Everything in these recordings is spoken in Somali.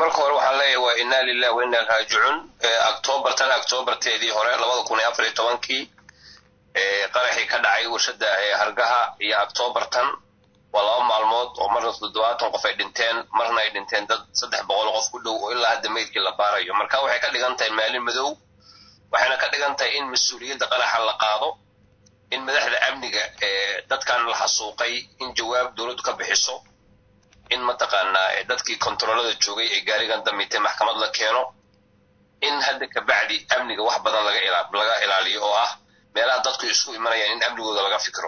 marka hore waxaan leeyahay waa inaa lilah wa inaa raajicuun octoobar tan octoobarteedii hore labada kun iyo afar iyo tobankii qaraxii ka dhacay warshada hargaha iyo octoobar tan waa laba maalmood oo marna toddobaatan qof ay dhinteen marna ay dhinteen dad saddex boqol qof ku dhow oo ilaa hadda meydkii la baarayo marka waxay ka dhigan tahay maalin madow waxayna ka dhigan tahay in mas-uuliyadda qaraxa la qaado in madaxda amniga dadkan la xasuuqay in jawaab dowladdu ka bixiso in mataqaanaa dadkii kontaroolada joogay ee gaarigan damitay maxkamad la keeno in hadda kabacdi amniga wax badan laga laga ilaaliyo oo ah meelaha dadku isku imanayaan in amnigooda laga fikro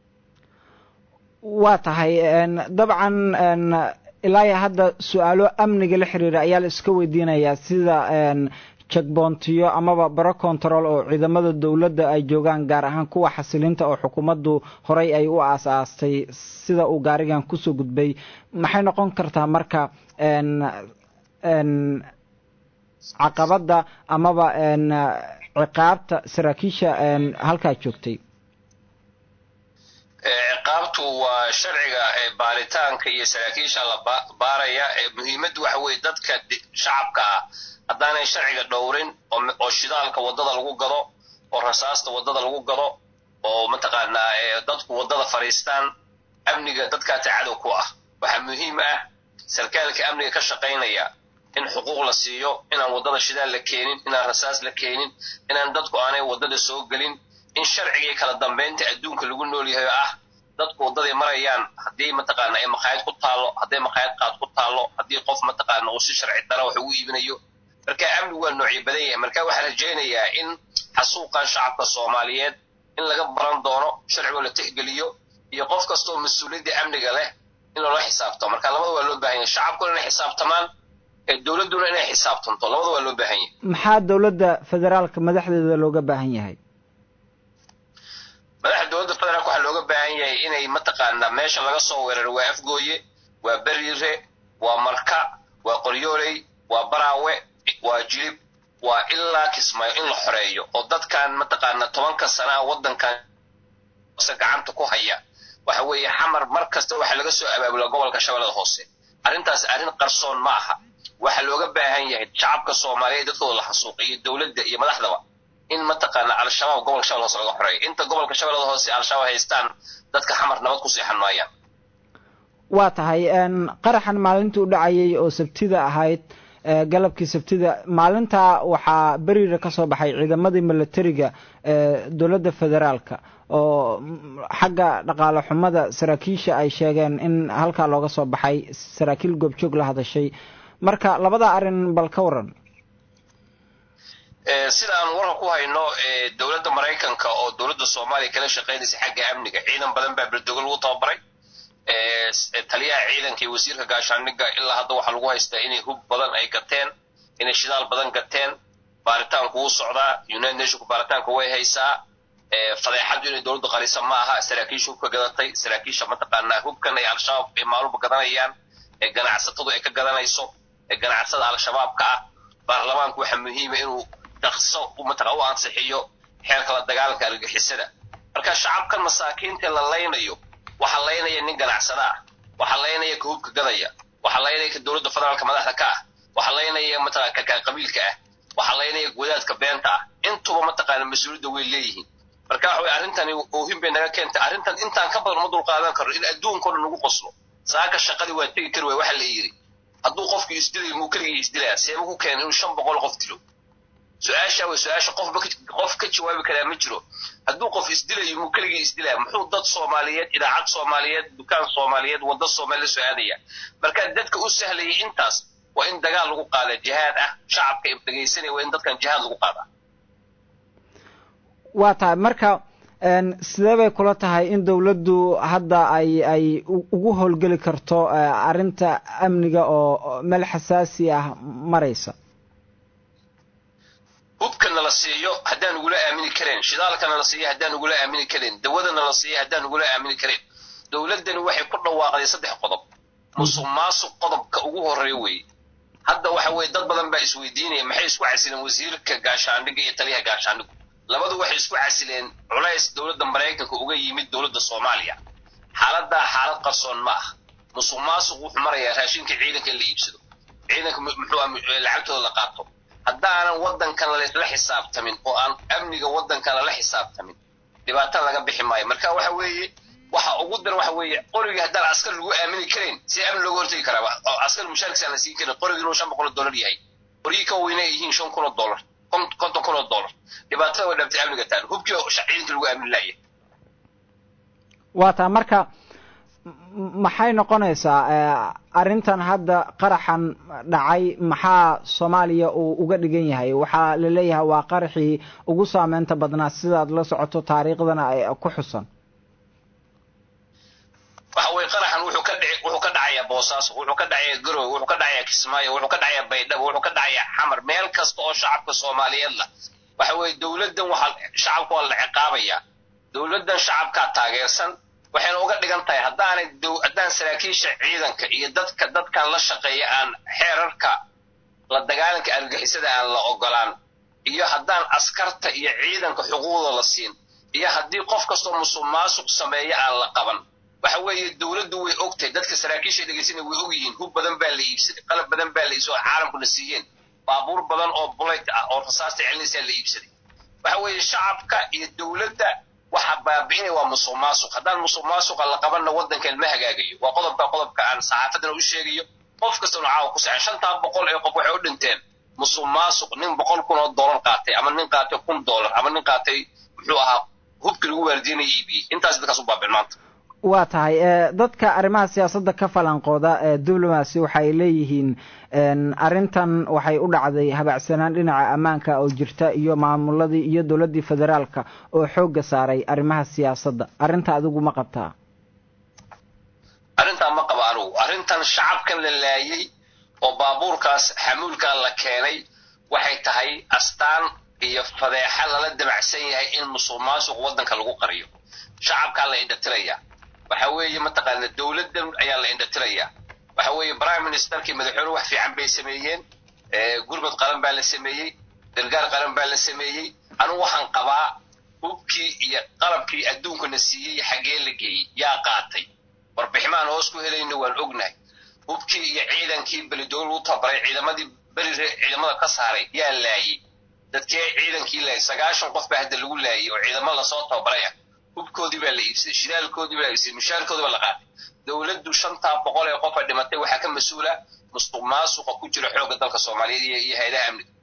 waa tahay dabcan ilaa iyo hadda su-aalo amniga la xiriira ayaa la iska weydiinayaa sida jekboontiyo amaba baro control oo ciidamada dowladda ay joogaan gaar ahaan kuwa xasilinta oo xukuumaddu horey ay u aas-aastay sida uu gaarigan kusoo gudbay maxay noqon kartaa marka caqabadda amaba ciqaabta saraakiisha halkaa joogtay ciqaabtu waa sharciga baaritaanka iyo saraakiisha la baaraya muhiimaddu waxa weeye dadka shacabka ah haddaanay sharciga dhowrin oo shidaalka waddada lagu gado oo rasaasta waddada lagu gado oo mataqaanaa dadku waddada fadhiistaan amniga dadkaata cadow ku ah waxaa muhiim ah sarkaalka amniga ka shaqaynaya in xuquuq la siiyo inaan waddada shidaal la keenin inaan rasaas la keenin inaan dadku aanay waddada soo gelin in sharcigii kala dambaynta adduunka lagu nool yahay oo ah dadku waddaday marayaan haddii mataqaana ay maqaayad ku taallo hadday maqaayad qaad ku taallo haddii qof mataqaana uu si sharci dara wax ugu iibinayo marka amnigu waa noocyo badan yahay marka waxaan rajaynayaa in xasuuqan shacabka soomaaliyeed in laga baran doono sharcigoo la tixgeliyo iyo qof kastaoo mas-uuliyadda amniga leh in loola xisaabtamo marka labada waa loo baahan yahay shacabkuna inay xisaabtamaan dowladduna inay xisaabtanto labada waa loo baahan yahay maxaa dowladda federaalka madaxdeeda looga baahan yahay madaxda dowladda federaalka waxaa looga baahan yahay inay mataqaanaa meesha laga soo weeraro waa afgooye waa beriire waa marka waa qoryooley waa baraawe waa jilib waa ilaa kismaayo in la xoreeyo oo dadkan mataqaana tobanka sanaa waddankan gacanta ku haya waxa weeye xamar mar kasta waxaa laga soo abaabula gobolka shabeellada hoose arrintaas arrin qarsoon ma aha waxaa looga baahan yahay shacabka soomaaliyeed dadkooda la xasuuqay iyo dowladda iyo madaxdaba in mataqaana al-shabaab gobolka shabeellada hoose laga xoreeyo inta gobolka shabeellada hoose al-shabaab haystaan dadka xamar nabad ku seexan maayaan waa tahay qaraxan maalintii u dhacayay oo sabtida ahayd galabkii sabtida maalintaa waxaa beriira ka soo baxay ciidamadii milatariga dowladda federaalka oo xagga dhaqaale xumada saraakiisha ay sheegeen in halkaa looga soo baxay saraakiil goobjoog la hadashay marka labada arrin bal ka waran sida aan warka ku hayno dowladda maraykanka oo dowladda soomaaliya kala shaqaynaysa xagga amniga ciidan badan baa berdogo lagu tababaray taliyaha ciidanka iyo wasiirka gaashaandhigga ilaa hadda waxaa lagu haystaa inay hub badan ay gateen inay shidaal badan gateen baaritaanku wuu socdaa united nationku baaritaanka way haysaa fadeexaddu inay dowladdu qarisa ma aha saraakiisha hubka gadatay saraakiisha mataqaanaa hubkan ay al-shabaab ay maalulba gadanayaan ee ganacsatadu ay ka gadanayso ee ganacsada al-shabaabka ah baarlamaanku waxaa muhiima inuu daqso mataqa u ansixiyo xeerka la dagaalanka argagixisada marka shacabkan masaakiinta la laynayo waxaa laynaya nin ganacsada ah waxaa laynaya ka hubka gadaya waxaa laynaya ka dowladda federaalka madaxda ka ah waxaa laynaya mataqana kakaa qabiilka ah waxaa laynaya wadaadka beenta ah intuba mataqaana mas-uuliyadda way leeyihiin marka waxa way arrintani oohin bay naga keentay arrintan intaan ka badan uma dulqaadan karno in adduunka o dhan nagu qoslo saaka shaqadii waa tegi kari waay waxa la yidhi hadduu qofku isdilayo muu keligii isdilaya seeba ku keena inuu shan boqol qof dilo su-aasha way su-aasha qofba qof ka jawaabi karaa ma jiro hadduu qof isdilayo muu keligii isdilaya muxuu dad soomaaliyeed idaacad soomaaliyeed dukaan soomaaliyeed wadda soomaaliya soo aadaya marka dadka u sahlayay intaas waa in dagaal lagu qaada jihaad ah shacabka dhegaysanaya waa in dadkan jihaad lagu qaadaa waa tahay marka sidee bay kula tahay in dowladdu hadda ay ay ugu howlgeli karto arrinta amniga oo meel xasaasi ah maraysa hubka nala siiyo haddaan nagula aamini karayn shidaalka nala siiyo haddaan nagula aamini karayn dawada nala siiyo haddaan nagula aamini karayn dowladdani waxay ku dhawaaqday saddex qodob musuq maasuq qodobka ugu horreeya weeye hadda waxa weeye dad badan baa isweydiinaya maxay isku casileen wasiirka gaashaandhigga iyo taliyaha gaashaandhiggu labadu waxay isku casileen culays dowladda maraykanka uga yimid dowladda soomaaliya xaaladdaa xaalad qarsoon ma ah musuq maasuq wuxuu marayaa raashinka ciidanka in la iibsado ciidanka muxuu lacagtooda la qaato haddaanan waddankan la xisaabtamin oo aan amniga waddankan lala xisaabtamin dhibaata laga bixi maayo marka waxa weeye waxa ugu daran waxa weeye qorigii haddaan askar lagu aamini karayn si amni looga hortegi karaaba oo askar mushaarkiisa aan la siin karin qorigii inuu shan boqol oo dollar yahay qorigii ka weyna ay yihiin shan kun oo dollar konton kun oo dollar dhibaatada way dhabtay amniga taan hubkii oo ciidanka lagu aamini laaya waa taa marka maxay noqonaysaa arrintan hadda qaraxan dhacay maxaa soomaaliya uu uga dhigan yahay waxaa la leeyahay waa qaraxii ugu saameynta badnaa sidaad la socoto taariikhdana ay ku xusan waxa weye qaraxan wuxuu ka dhici wuxuu ka dhacayaa boosaaso wuxuu ka dhacayaa garowe wuxuu ka dhacayaa kismaayo wuxuu ka dhacayaa baydhabo wuxuu ka dhacayaa xamar meel kasta oo shacabka soomaaliyeed la waxa weye dowladdan waxaa shacabka waa la ciqaabayaa dowladdan shacabkaa taageersan waxayna uga dhigan tahay haddaanay haddaan saraakiisha ciidanka iyo dadka dadkan la shaqeeya aan xeerarka la dagaalanka argagixisada aan la ogolaan iyo haddaan askarta iyo ciidanka xuquuqda la siin iyo haddii qof kastoo musuq maasuq sameeya aan la qaban waxa weeye dowladdu way ogtahay dadka saraakiisha dhegeysana way og yihiin hub badan baa la iibsaday qalab badan baa la iibsaday oo caalamkuna siiyeen baabuur badan oo bulayt ah oo rasaasta celinaysaa la iibsaday waxa weeye shacabka iyo dowladda waxa baabi'inaya waa musuq maasuq haddaan musuq maasuqa la qabanna waddankan ma hagaagayo waa qodobka qodobka aan saxaafadana u sheegayo qof kastana caawa ku saxan shantaa boqol ee qof waxay u dhinteen musuq maasuq nin boqol kun oo dollar qaatay ama nin qaatay kun dollar ama nin qaatay muxuu ahaa hubkii lagu waardiinaya iibiyey intaas dadkaas u baabeen maanta waa tahay dadka arrimaha siyaasadda ka falanqooda diblomacy waxay leeyihiin arrintan waxay u dhacday habacsanaan dhinaca ammaanka oo jirta iyo maamuladii iyo dowladdii federaalka oo xoogga saaray arrimaha siyaasadda arrinta adigu ma qabtaa arrintaa ma qaba anugu arrintan shacabkan la laayey oo baabuurkaas xamuulkaa la keenay waxay tahay astaan iyo fadeexa lala damacsan yahay in musuq maasuq waddanka lagu qariyo shacabkaa la indhatiraya waxa weeye mataqaana dowladdan ayaa la indhatirayaa waxa weeye prime ministerkii madaxweyne wax fiican bay sameeyeen gurmud qaran baa la sameeyey gargaar qaran baa la sameeyey anugu waxaan qabaa hubkii iyo qalabkii adduunkana siiyey xaggee la geeyey yaa qaatay warbiximaan hoos ku helayna waan ognahay hubkii iyo ciidankii belidool u tabaray ciidamadii berire ciidamada ka saaray yaa laayey dadkee ciidankii laayay sagaashan qof baa hadda lagu laayay oo ciidamo lasoo tababaray ah hubkoodii baa la iibsaday shidaalkoodii baa la iibsaday mushaarkoodii baa la qaatay dowladdu shantaa boqol ee qofa dhimatay waxaa ka mas-uula musuq maasuqa ku jira xoogga dalka soomaaliyeed iyo hay-adaha amniga